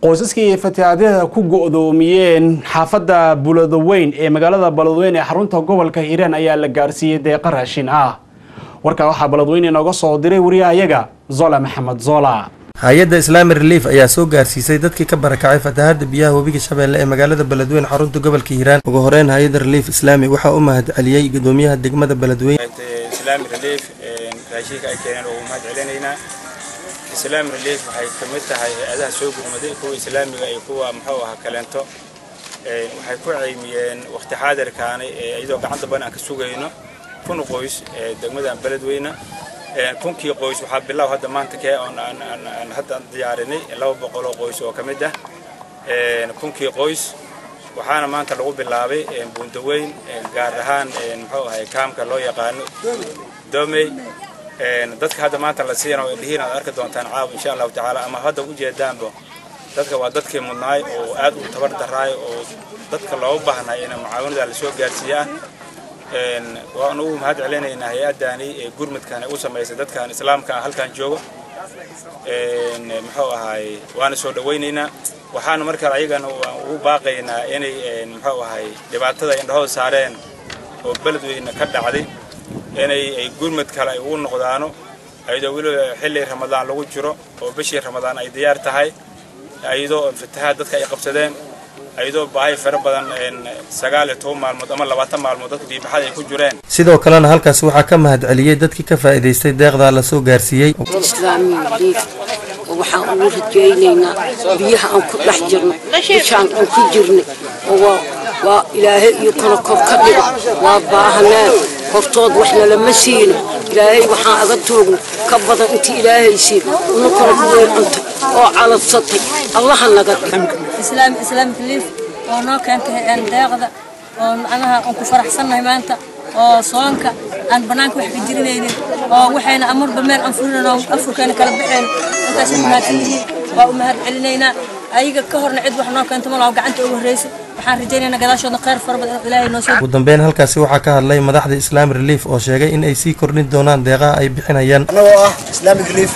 qoysaskii fatihaadyada ku go-doomiyeen xaafadda buladaweyn ee magaalada baladweyne ee xarunta gobolka hiiraan ayaa la gaarsiiyey deeqa raashin ah warkaa waxaa baladweyne inooga soo diray wariyahayaga zola maxamed zola hay-adda islaami relief ayaa soo gaarsiisay dadkii ka barakacay fatahaada biyaha webiga shabeelle ee magaalada beledweyne xarunta gobolka hiiraan ugu horeyn hay-adda relief islaami waxaa u mahad celiyey gudoomiyaha degmada beledweyne islaami relief raashinka ay keeneen ugu mahad celinaynaa islaami relief waxay ka mid tahay hay-adaha soo gurmaday kuwa islaamiga iyo kuwa muxuu ahaa kaleento waxay ku ceymiyeen waqti xaadirkaani iyadoo gacanta badan aan ka sugayno kun qoys ee degmadan beledweyne kunkii qoys waxaa bilow hadda maanta kee oon aan hadda diyaarinay laba boqol oo qoys oo ka mid ah kunkii qoys waxaana maanta lagu bilaabay buundaweyn gaar ahaan muxuu ahay kaamka loo yaqaano domey dadka hadda maanta la siina way dhihiin aad arki doontaan caawa insha allahu tacaala ama hadda u jeedaanba dadka waa dadkii mudnaay oo aad u tabar daraay oo dadka looga baahnay in mucaawinada lasoo gaarsiiyaa waan ugu mahad celinaynaa hay-addaani ee gurmudkan u samaysay dadkan islaamka ah halkan jooga muxuu ahaay waana soo dhawaynaynaa waxaana markaa ayagana ugu baaqaynaa inay muxuu ahaay dhibaatada indhahooda saareen oo beledweyne ka dhacday inay ay gurmud kale ay ugu noqdaano ayadoo weliba xilli ramadaan lagu jiro oo bishii ramadaan ay diyaar tahay ayadoo fatahaad dadka ay qabsadeen ayadoo baahi fara badan sagaal iyo toban maalmood ama labaatan maalmood dadka biibaxada ay ku jireen sidoo kalena halkaas waxaa ka mahad celiyey dadkii ka faa'iidaystay deeqdaa la soo gaarsiiyey islaami relief waxaan ugu rajaynaynaa biyaha aan ku dhex jirno bishaan aan ku jirnay oo waa ilaahay iyo kana kor ka dhigo waa baahaneen hortood waxna lama siino ilaahay waxaan aga toogna ka badan intii ilaahay siin una kala kuweyn cunto oo calabsatay allaha naga islaam islaamic relief oo noo keentay deeqda oo macnaha aan ku faraxsannahay maanta oo soonka aan bannaanka wax ka jirinaynin oo waxayna amarba meel aan fulinan oo afurkeena kala baxeen intaas u mahadsan yihiin waa u mahad celinaynaa ayaga ka horna cid wax noo keento malaha gacanta ugu horreysay waxaan rajaynaynaa gadaashoodna khayr fara badan ilaahay noo soo ugu dambeyn halkaasi waxaa ka hadlay madaxda islaami relief oo sheegay in ay sii kordhin doonaan deeqaha ay bixinayaan annagoo ah islamic relief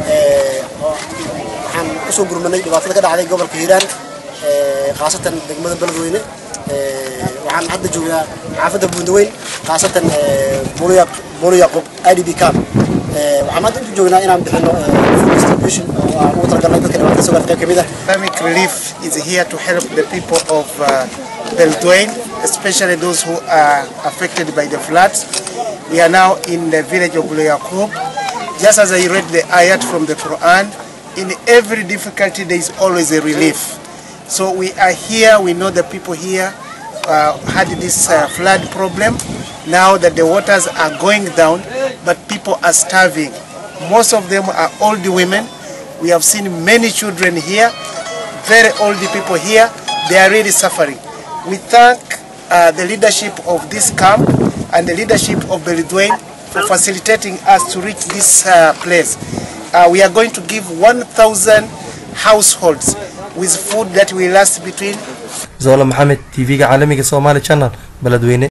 waxaan kusoo gurmanay dhibaatada ka dhacday gobolka hiiraan khaasatan degmada beledweyne waxaan hadda joognaa xaafadda buundaweyn khaasatan bolo yaqub i d b camp waxaan hadda intu joognaa inaan bixino food distribution oo aan ugu talagalnay dadka dhibaatada soo gaartay qayb kamid ah Islamic Relief is here to help the people of uh, Beledweyne, especially those who are affected by the floods. We are now in the village of Bulu Just as I read the ayat from the Quran, in every difficulty there is always a relief. So we are here, we know the people here uh, had this uh, flood problem. Now that the waters are going down, but people are starving. Most of them are old women. We have seen many children here, very old people here. They are really suffering. We thank uh, the leadership of this camp and the leadership of Beledweyne for facilitating us to reach this uh, place. Uh, we are going to give 1,000 households with food that will last between zola maxamed tv-ga caalamiga somaali channel beledweyne